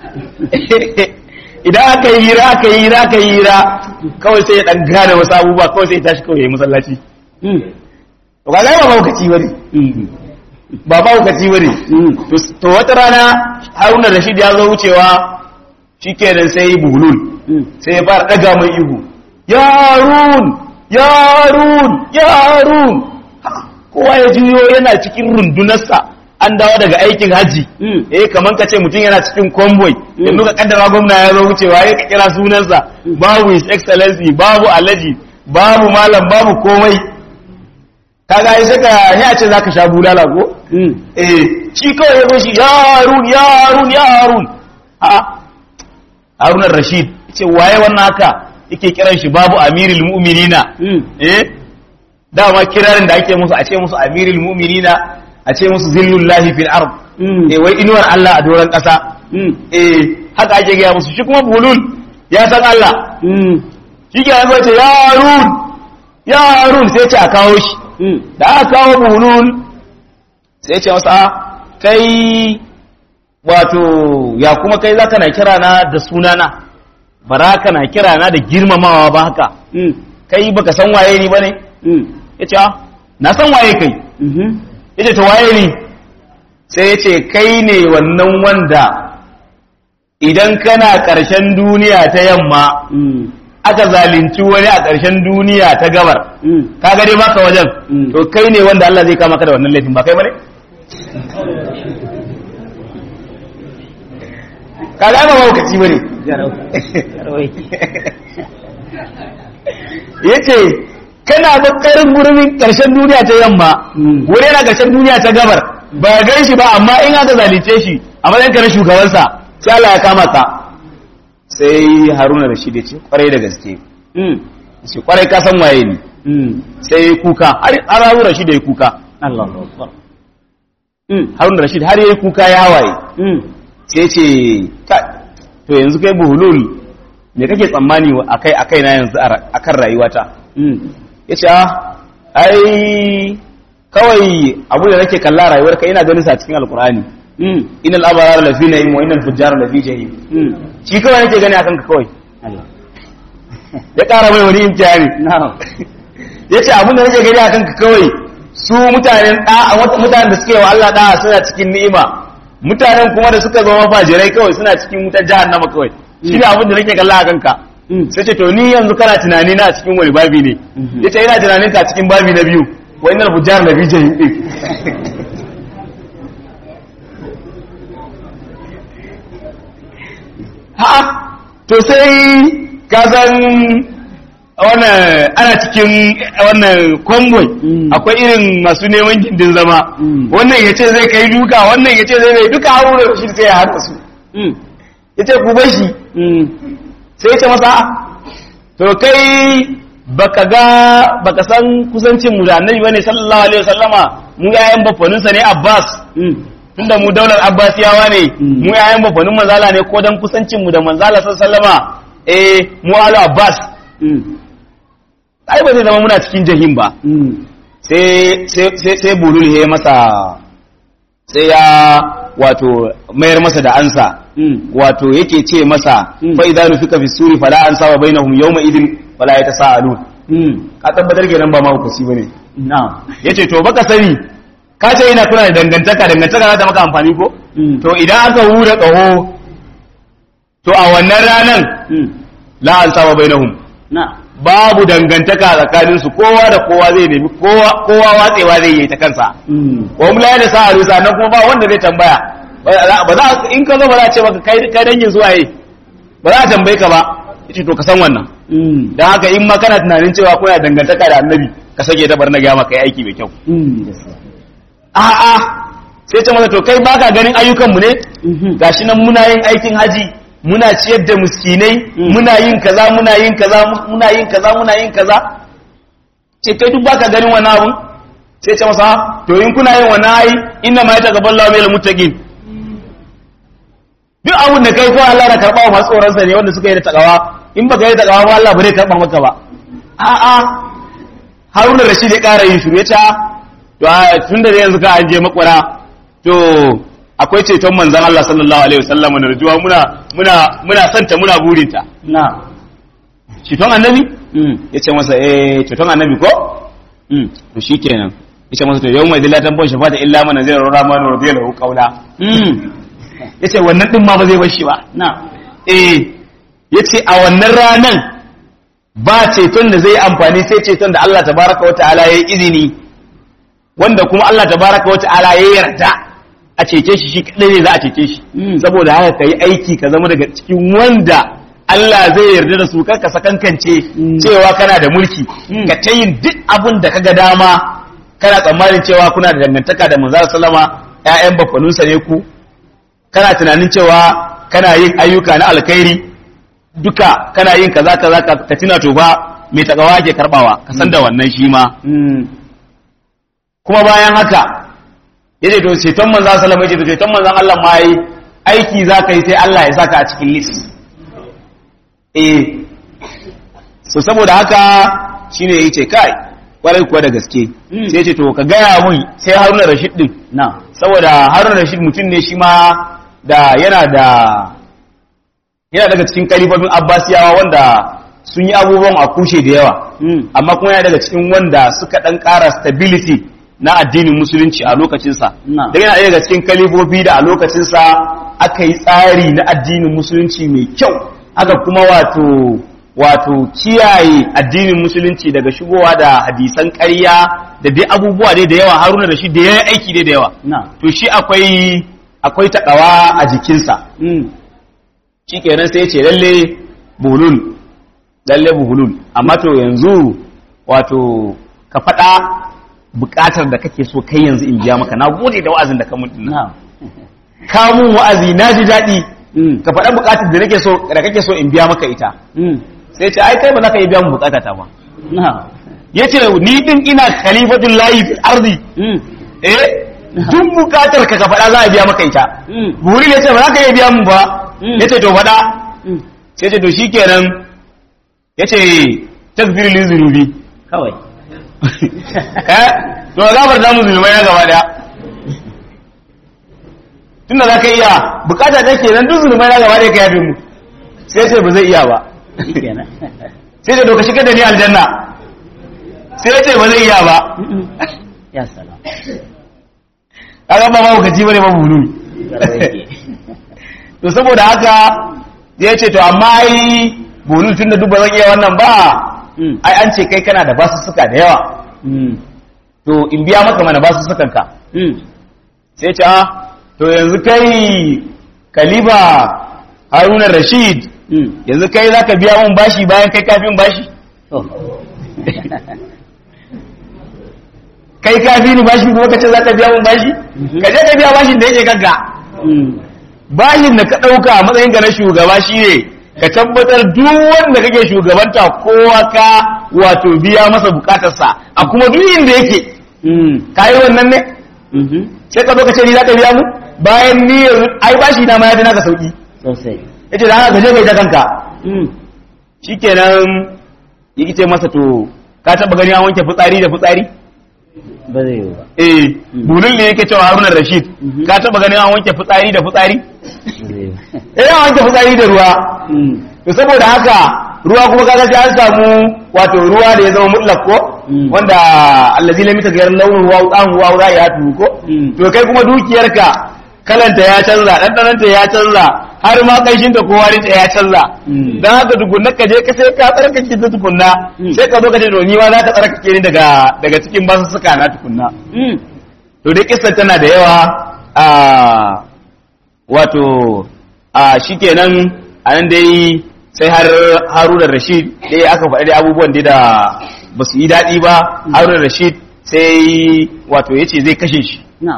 idan aka yi hira aka yi hira aka yi hira kawai sai ya dan gane wasu abubuwa kawai sai ya tashi kawai ya yi masallaci Mm. to kaga ba mahaukaci bane Mm. ba mahaukaci bane Mm. to to wata rana Haruna Rashid ya zo wucewa shikenan sai yi buhulul Mm. sai ya fara daga mai ihu yarun yarun yarun Ha, kowa ya juyo yana cikin rundunarsa an dawo daga aikin haji Mm. eh kaman ka ce mutum yana cikin convoy Mm. yanzu ka kaddara gwamna ya zo wucewa ya ka kira sunansa babu his excellency babu alaji babu malam babu komai kaga ai saka ya ce zaka sha bulala ko Mm. eh shi kawai ya goshi ya harun ya harun ya harun a harun rashid ce waye wannan haka yake kiran shi babu amirul mu'minina Mm. eh dama kirarin da ake musu a ce musu amirul mu'minina a ce musu zillullahi fil ard Mm. eh wai inuwar Allah a doron kasa Mm. eh haka ake gaya musu shi kuma bulul ya san Allah Mm. shi ke yanzu ce ya harun ya harun sai ce a kawo shi Mm. da aka kawo bulul sai ce masa kai wato ya kuma kai za ka na kira na da sunana ba za ka na kira na da girmamawa ba haka Mm. kai baka san waye ni ba ne Mm. ya ce "Ah, na san waye kai Mhm. ya ce ta waye ni sai ya ce kai ne wannan wanda idan kana ƙarshen duniya ta yamma Mm. aka zalunci wani a ƙarshen duniya ta gabar Mm. ka gade baka wajen Mm. to kai ne wanda Allah zai kama ka da wannan laifin ba kai bane ka ga ba maukaci bane Garau. Garau yake. yace kana bakarin gurbin ƙarshen duniya ta yamma Mm. wani yana ƙarshen duniya ta gabar ba gan shi ba amma in aka zalunce shi a matsayin ka na shugabansa sai Allah ya kama ka sai Haruna Rashid ya ce kwarai da gaske Mm. shi kwarai ka san waye ni Mm. sai ya kuka har har Haruna Rashid ya yi kuka Allahu Akbar. Mm. Haruna Rashid har ya yi kuka ya hawaye Mm. sai ce "Kai, to yanzu kai buhulul me kake tsammani a kai a kaina yanzu a ra- akan rayuwata Mm. ya ce "Ah, ai kawai abu da nake kalla rayuwarka ina ganin sa cikin alkur'ani Mm. innal abrara lafi na'im wa innal fujjara lafi jahim Mm. shi kawai nake gani akan ka kawai Allah. ya ƙara mai wani imtihani Na'am. ya ce abin da nake gani akan ka kawai su mutanen da'a wata mutanen da suke wa Allah da'a suna cikin ni'ima mutanen kuma da suka zama fajirai kawai suna cikin wutar jahannama kawai shi ne abin da nake kalla akan ka Mm. sai ce to ni yanzu kana tunani na a cikin wani babi ne Mhm. yace ina tunanin ka cikin babi na biyu wa innal fujjar la fi jahim din ha to sai ka san wannan ana cikin wannan convoy Mm. akwai irin masu neman gindin zama Mm. wannan yace zai kai duka wannan yace zai mai duka haruna da shi sai ya haɗa su Mm. yace ku bar shi Mm. sai ce masa to kai baka ga baka san kusancin mu da annabi bane sallallahu alaihi wasallama mu yayan bafaninsa ne Abbas Mm. tunda mu daular Abbasiyawa ne Mm. mu yayan bafanin manzala ne ko dan kusancin mu da manzala sallallahu alaihi wasallama eh mu alu Abbas Mm. ai ba zai zama muna cikin jahim ba Mm. sai sai sai sai bulul ya masa sai ya wato mayar masa da ansa Mm. wato yake ce masa Mm. fa idza nufika fi suri fala ansaba bainahum yawma idin fala yatasaalun Mm. ka tabbatar kenan ba ma hukusi bane Na'am. yace to baka sani ka ce ina kuna da dangantaka dangantaka za ta maka amfani ko Mm. to idan aka hura kaho to a wannan ranan Mm. la ansaba bainahum Na'am. babu dangantaka tsakanin su kowa da kowa zai nemi kowa kowa watsewa zai yi ta kansa Mm. wa hum la yatasaalu sannan kuma ba wanda zai tambaya ba za- ba za in ka zo ba za a ce maka kai kai dangin zuwaye ba za a tambaye ka ba yace to ka san wannan Mm. don haka in ma kana tunanin cewa kuna dangantaka da annabi ka sake ta bar na gaya maka yi aiki mai kyau Mm. Gaskiya. a'a sai ce masa to kai baka ganin ayyukanmu ne Mhm. gashi nan muna yin aikin haji muna ciyar da miskinai Mm. muna yin kaza muna yin kaza muna yin kaza muna yin kaza ce kai duk baka ganin wannan abun sai ce masa to in kuna yin wannan ai inna ma yataqabbalu minal muttaqin duk abun da kai ko Allah na karba wa masu tsoron sa ne wanda suka yi da takawa in baka yi da takawa ba Allah ba zai karba maka ba a'a Haruna Rashid ya ƙara yin shiru ya ce to a tunda da yanzu ka an je makwara to akwai ceton manzon Allah sallallahu alaihi wasallam da rajuwa muna muna muna santa muna burinta Na'am. ceton annabi Mm. ya ce masa eh ceton annabi ko Mm. to shikenan ya ce masa to yau mai zillatan bon shafata illa man zai rora man radiya lahu qawla Mm. ya ce wannan din ma ba zai bar shi ba Na'am. eh yace a wannan ranan ba ceton da zai amfani sai ceton da Allah tabaraka wa ta'ala ya yi izini wanda kuma Allah tabaraka wa ta'ala ya yarda a cece shi shi kadai ne za a cece shi Mm. saboda haka kai aiki ka zama daga cikin wanda Allah zai yarda da su karka sakankance Mm. cewa kana da mulki Mm. ka ta yin duk abin da kaga dama kana tsammanin cewa kuna da dangantaka da manzara sallama ƴaƴan bafanunsa ne ku kana tunanin cewa kana yin ayyuka na alkhairi duka kana yin kaza kaza ka ka tuna to ba mai takawa ke karbawa ka san da wannan shi ma Mm. kuma bayan haka yace to ceton manzon sallama yace to ceton manzon Allah ma yi aiki zaka yi sai Allah ya saka a cikin list eh so saboda haka shine yace kai kwarai kuwa da gaske Mm. sai yace to ka gaya mun sai Haruna Rashid din na saboda Haruna Rashid mutum ne shi ma da yana da yana daga cikin kalifofin Abbasiyawa wanda sun yi abubuwan a kushe da yawa Mm. amma kuma yana daga cikin wanda suka dan ƙara stability na addinin musulunci a lokacinsa Na. da yana ɗaya daga cikin kalifofi da a lokacinsa aka yi tsari na addinin musulunci mai kyau aka kuma wato wato kiyaye addinin musulunci daga shigowa da hadisan ƙarya da dai abubuwa dai da yawa haruna da shi da ya aiki dai da yawa na to shi akwai akwai takawa a jikinsa Mm. shikenan sai ya ce lalle bulul lalle bulul amma to yanzu wato ka faɗa buƙatar da kake so kai yanzu in biya maka na gode da wa'azin da ka mun dinnan na ka mun wa'azi na ji daɗi Mm. ka faɗa buƙatar da nake so da kake so in biya maka ita Mm. sai ce ai kai ba za ka iya biya mun buƙatata ba na yace ni din ina khalifatul lahi fil ardi Mm. eh duk buƙatar ka ka faɗa za a biya maka ita Mm. buri ne ce ba za ka iya biya mun ba Mm. yace to faɗa Mm. sai ce to shikenan yace takbir li zunubi kawai eh to gabar da mu zulmai na gaba daya tunda za ka iya bukata ta kenan duk zulmai na gaba daya ka yafe mu sai ce ba zai iya ba shikenan sai ce to ka shigar da ni aljanna sai ce ba zai iya ba Mm-mm. ya salam kaga ba ma gaji bane ba bulu to saboda haka ya ce to amma ai bulu tunda duk ba zan iya wannan ba Mm. ai an ce kai kana da basussuka da yawa Mm. to in biya maka mana basussukan ka Mm. sai ce ah to yanzu kai kaliba haruna rashid Mm. yanzu kai za ka biya mun bashi bayan kai kafin bashi to kai kafi ni bashi kuma ka ce za ka biya mun bashi Mhm. ka je ka biya bashin da yake kanka Mm. bashin da ka ɗauka a matsayinka na shugaba shine ka tabbatar duk wanda kake shugabanta kowa ka wato biya masa bukatarsa a kuma duk inda yake Mm. ka yi wannan ne Mhm. sai ka zo ka ce ni za ka biya mu bayan ni yanzu ai bashi na ma ya fi naka sauki sosai yace da haka ka je kai ta kanka Mm. shikenan yake ce masa to ka taba gani an wanke fitsari da fitsari ba zai yi ba eh Mm. bulun ne yake cewa Haruna Rashid Mhm. ka taba gani an wanke fitsari da fitsari ba zai yi ba eh an wanke fitsari da ruwa Mm. to saboda haka ruwa kuma kaga sai an samu wato ruwa da ya zama mutlaq ko Mm. wanda allazi lam yataghayyar launuhu wa ta'amuhu wa ra'ayatuhu ko Mm. to kai kuma dukiyarka kalanta ya canza ɗanɗananta ya canza har ma ƙanshinta ko warinta ya canza Mm. don haka tukunna ka je ka sai ka tsarkake ta tukunna Mm. sai ka zo ka ce to ni ma za ka tsarkake ni daga daga cikin basussuka na tukunna Mm. to dai kissan tana da yawa a wato a shikenan a nan dai sai har haruna rashid dai aka faɗi dai abubuwan dai da ba su yi daɗi ba haruna rashid sai wato ya ce zai kashe shi na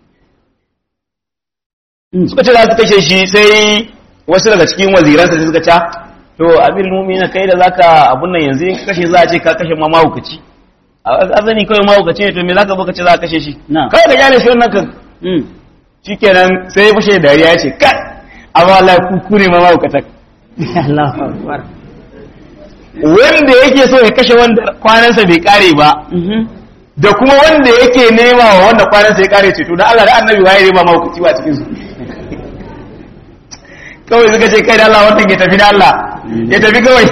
Mm. suka ce za su kashe shi sai wasu daga cikin waziransa sai suka ce to abin mumina kai da zaka abun nan yanzu in ka kashe za a ce ka kashe ma mahaukaci a azani kawai mahaukaci ne to me zaka zo ka ce za ka kashe shi Na. kawai ka kyale shi wannan kan Mm. shikenan sai ya fashe da dariya ya ce kai amma wallahi ku ku ne ma mahaukatan Allahu akbar wanda yake so ya kashe wanda kwanansa bai kare ba Mhm. da kuma wanda yake nema wa wanda kwanansa ya kare ce to da Allah da annabi waye ne ba mahaukaci ba cikin su kawai suka ce kai da Allah wannan ya tafi da Allah ya tafi kawai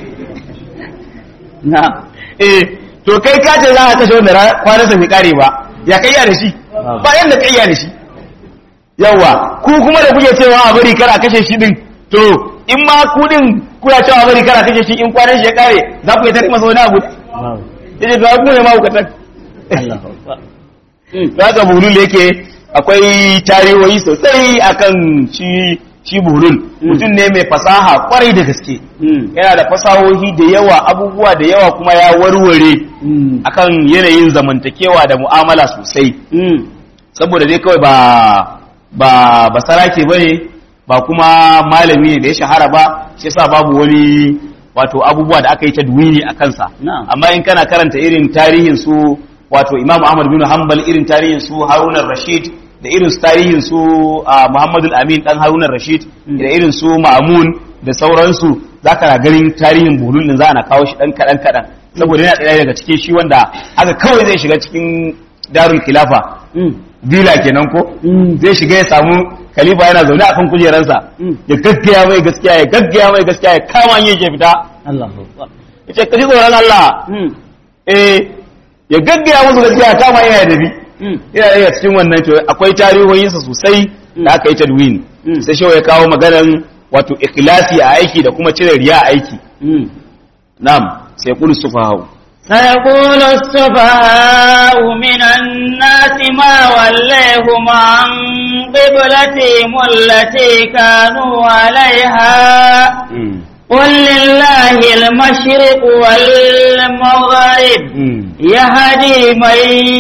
na eh to kai ka ce za ka kashe wanda ra- kwanansa bai kare ba ya kayya da shi Babu. ba yanda kayya da shi yawa ku kuma da kuke cewa a bari kar a kashe shi din to in ma kudin kuna cewa bari kana kace shi in kwanan shi ya kare za ku yi tare masa wani abu babu yace to ku ne ma ku tan Allahu akbar Zaka buhulul yake akwai tarihohi sosai akan shi shi buhulul mutum ne mai fasaha kwarai da gaske Mm. yana da fasahohi da yawa abubuwa da yawa kuma ya warware Mm. akan yanayin zamantakewa da mu'amala sosai Mm. saboda dai kawai ba ba ba sarake bane ba kuma malami ne da ya shahara ba shi yasa babu wani wato abubuwa da aka yi ta duwini a kansa Na'am. amma in kana karanta irin tarihin su wato Imam Ahmad bin Hanbal irin tarihin su Harun rashid da irin su tarihin su ah, Muhammad al-Amin dan Harun rashid da irin su Ma'mun da sauransu zaka na ganin tarihin bulun din za ana kawo shi dan kadan kadan saboda yana ɗaya daga cikin shi wanda haka kawai zai shiga cikin darul khilafa Mm. bila kenan ko Mm. zai shiga ya samu khalifa yana zaune akan kujeransa Mm. ya gaggaya mai gaskiya ya gaggaya mai gaskiya ya kama yin ke fita Allahu akbar yace kaji tsoron Allah Mm. eh ya gaggaya musu gaskiya ya kama yana da bi Mm. yana daga cikin wannan to akwai tarihohinsa sosai da aka yi tadwin Mm. sai shi ya kawo maganan wato ikhlasi a aiki da kuma cire riya a aiki Mm. na'am sai qul sufahau سيقول السفهاء من الناس ما وليهم عن قبلتهم التي كانوا عليها قل لله المشرق والمغرب يهدي من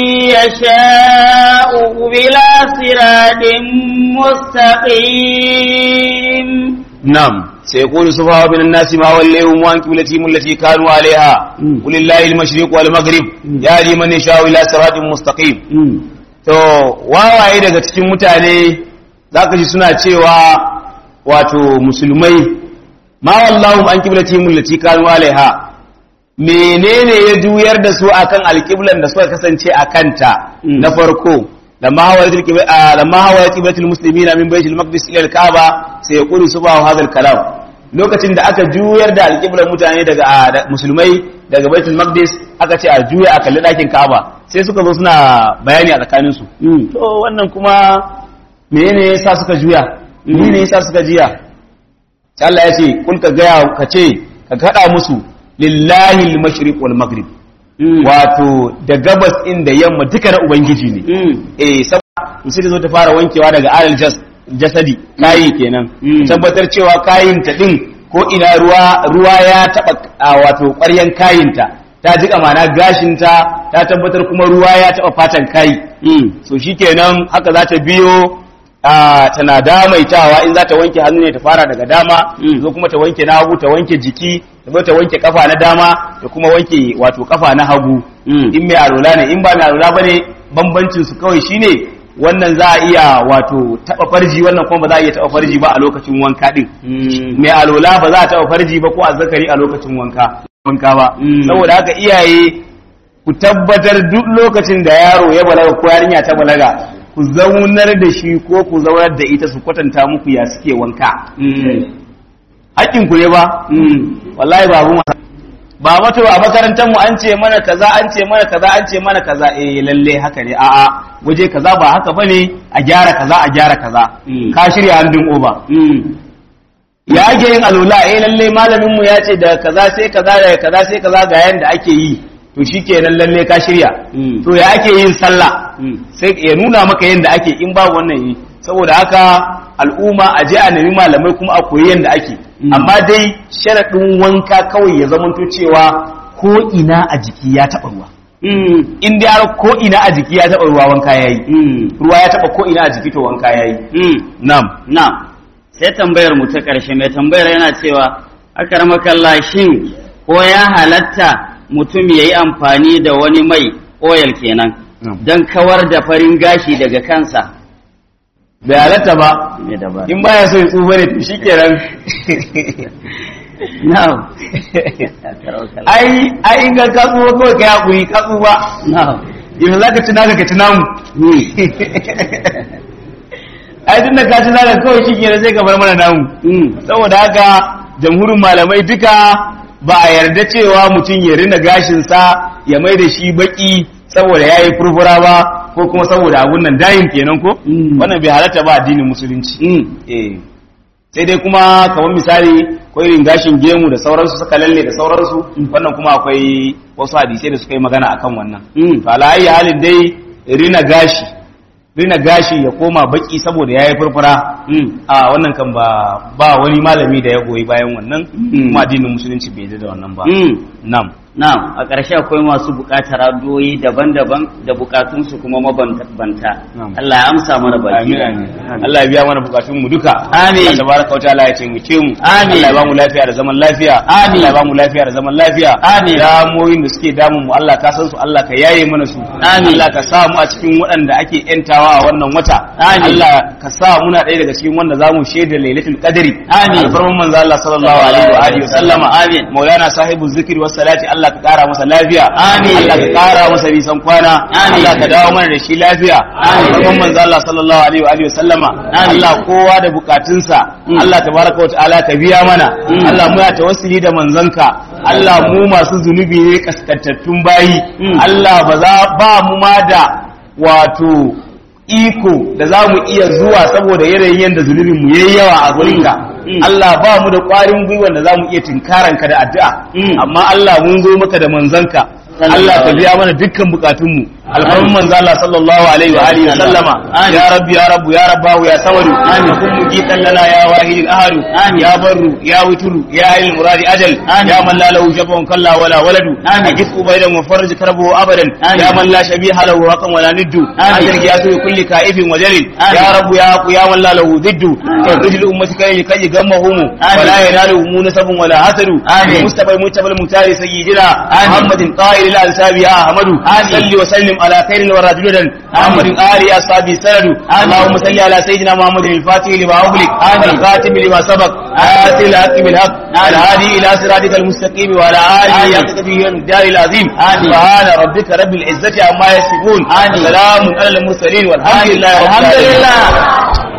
يشاء إلى صراط مستقيم نعم سيقول سفهاء من الناس ما وليهم عن قبلتهم التي كانوا عليها مم. قل الله المشرق والمغرب مم. يهدي من يشاء الى صراط مستقيم Mm. to wawaye daga cikin mutane zaka ji suna cewa wato musulmai ma wallahu an qiblatihim allati kanu alaiha menene ya juyar da su akan alqiblan da suka kasance a kanta Mm. na farko lamma hawayatul qibla ah, lamma hawayat qiblatul muslimina min baitul maqdis ila al-kaaba sai yaqulu subhanahu hadha al-kalam lokacin da aka juyar da alqiblan mutane daga ah, da- musulmai daga baitul maqdis aka ce a juya a kalli dakin kaaba sai suka zo suna bayani a tsakaninsu Mm. to wannan kuma menene yasa suka juya menene yasa suka jiya sai Allah ya ce kul ka gaya ka ce ka kada musu lillahi al-mashriq wal maghrib Mm. wato da gabas inda yamma duka na ubangiji ne Mm. eh saboda musu zo ta fara wankewa daga alal jas jasadi kayi kenan Mm. tabbatar cewa kayin ta din ko ina ruwa ruwa ya taba a wato ƙwaryan kayinta ta jika mana gashinta ta tabbatar kuma ruwa ya taba fatan kayi Mm. so shikenan haka za ta biyo a tana damaitawa in za ta wanke hannu ne ta fara daga dama Mm. zo kuma ta wanke na hagu ta wanke jiki ta zo ta wanke kafa na dama da kuma wanke wato kafa na hagu Mm. in mai alola ne in ba mai alola bane bambancin su kawai shine wannan za a iya wato taba farji wannan kuma ba za a iya taba farji ba a lokacin wanka din Mm. mai alola ba za a taba farji ba ko azzakari a lokacin wanka wanka ba Mm. saboda haka iyaye ku tabbatar duk lokacin da yaro ya balaga ko yarinya ta balaga ku zaunar da shi ko ku zaunar da ita su kwatanta muku ya suke wanka Mm. hakkin ku ne ba Mm. wallahi ba mu ba mato a makarantar mu an ce mana kaza an ce mana kaza an ce mana kaza eh lalle haka ne a'a waje kaza ba haka bane a gyara kaza a gyara kaza Mm. ka shirya handin oba Mm. ya ake yin alula eh lalle malamin mu ya ce da kaza sai kaza da kaza sai kaza ga yanda ake yi to shikenan lalle ka shirya Mm. to ya ake yin sallah Mm. sai ya nuna maka yanda ake in babu wannan yi saboda haka al'umma a je a nemi malamai kuma a koyi yanda ake Mm. amma dai sharaɗin wanka kawai ya zamanto cewa ko ina a jiki ya taɓa ruwa Mm. in dai har ko ina a jiki ya taɓa ruwa wanka yayi Mm. ruwa ya taɓa ko ina a jiki to wanka yayi Mm. na'am Na, sai tambayar mu ta ƙarshe mai tambayar yana cewa akar makalla shin ko ya halatta mutum ya yi amfani da wani mai oil kenan Na'am. don kawar da farin gashi daga kansa. bai halatta ba Me da ba. in baya so ya tsufa ne to shikenan Na'am. ai ai in ga ka tsufa kawai kai hakuri ka tsufa Na'am. yanzu zaka ci naka ka ci namu Mm. ai tun da ka ci naka kawai shikenan sai ka bar mana namu Mm. saboda haka jamhurin malamai duka ba a yarda cewa mutum ya rina gashinsa ya mai da shi baki saboda ya yi furfura ba ko kuma saboda abun nan dayin kenan ko Mm. wannan bai halatta ba addinin musulunci Mm. eh sai dai kuma kamar misali ko irin gashin gemu da sauransu suka lalle da sauransu wannan kuma akwai wasu hadisai da suka yi magana akan wannan Mm. to ala ayi halin dai rina gashi rina gashi ya koma baki saboda yayi furfura Mm. a wannan kan ba ba wani malami da ya goyi bayan wannan Mm. kuma addinin musulunci bai yarda da wannan ba Mm. nam Na'am, a ƙarshe akwai masu buƙatar addu'o'i daban-daban da buƙatunsu kuma mabambanta. Na'am. Allah ya amsa mana baki. amin amin Allah ya biya mana bukatun mu duka Amin. Allah tabaraka wa ta'ala ya taimake mu Amin. Allah ya ba mu lafiya da zaman lafiya Amin. Allah ya ba mu lafiya da zaman lafiya Amin. damoyin da suke damun mu Allah ka san su Allah ka yaye mana su Amin. Allah ka sa mu a cikin waɗanda ake yantawa a wannan wata Amin. Allah ka sa muna ɗaya daga cikin wanda zamu shaida lailatul qadri Amin. alfarman manzo Allah sallallahu alaihi wa alihi wa sallama Amin. maulana sahibu zikri was salati Allah ka kara masa lafiya Amin. Allah ka kara masa nisan kwana Amin. Allah ka dawo mana da shi lafiya Amin. alfarman manzo Allah sallallahu alaihi wa alihi wa sallama Amin. Allah kowa da bukatunsa Mm. Allah tabaraka wa ta'ala ka biya mana Mm. Allah mu ya tawassuli da manzanka Allah mu masu zunubi ne kaskantattun bayi Mm. Allah ba za ba mu ma da wato iko da za mu iya zuwa saboda yanayin yadda zunubin mu yayi yawa a gurinka Mm. Allah ba mu da ƙwarin gwiwa da za mu iya tinkaranka da addu'a Mm. amma Allah mun zo maka da manzanka Sallallahu Allah ka alaihi biya mana dukkan bukatunmu alfarmin manzo Allah sallallahu alaihi wa alihi wa sallama Amin. ya rabbi ya rabbu ya rabbahu ya samadu Amin. kun mujitan lana ya wahidil ahadu Amin. ya barru ya wuturu ya ayyul muradi ajal Amin. ya man la lahu shafa'un kalla wala waladu Amin. ajif ubaydan wa farj karbahu abadan Amin. ya man la shabiha lahu haqqan wala niddu Amin. ajal ya su kulli ka'ifin wa jalil Amin. ya rabbu ya haqu ya man la lahu diddu rijul ummati kai kai gammahum Amin. wala yanalu nasabun wala hasadu Amin. mustafa mutabal mutari sayyidina Amin. muhammadin qa'il ila ansabi ya ahmadu Amin. salli wa sallim ala khairil wara judan محمد آل أصحابه سند اللهم صل على سيدنا محمد الفاتح لما أغلق والخاتم لما سبق آتي الحق بالحق الهادي إلى صراطك المستقيم وعلى آله حق به الدار العظيم سبحان ربك رب العزة عما يصفون سلام على المرسلين والحمد لله رب الحمد العالمين لله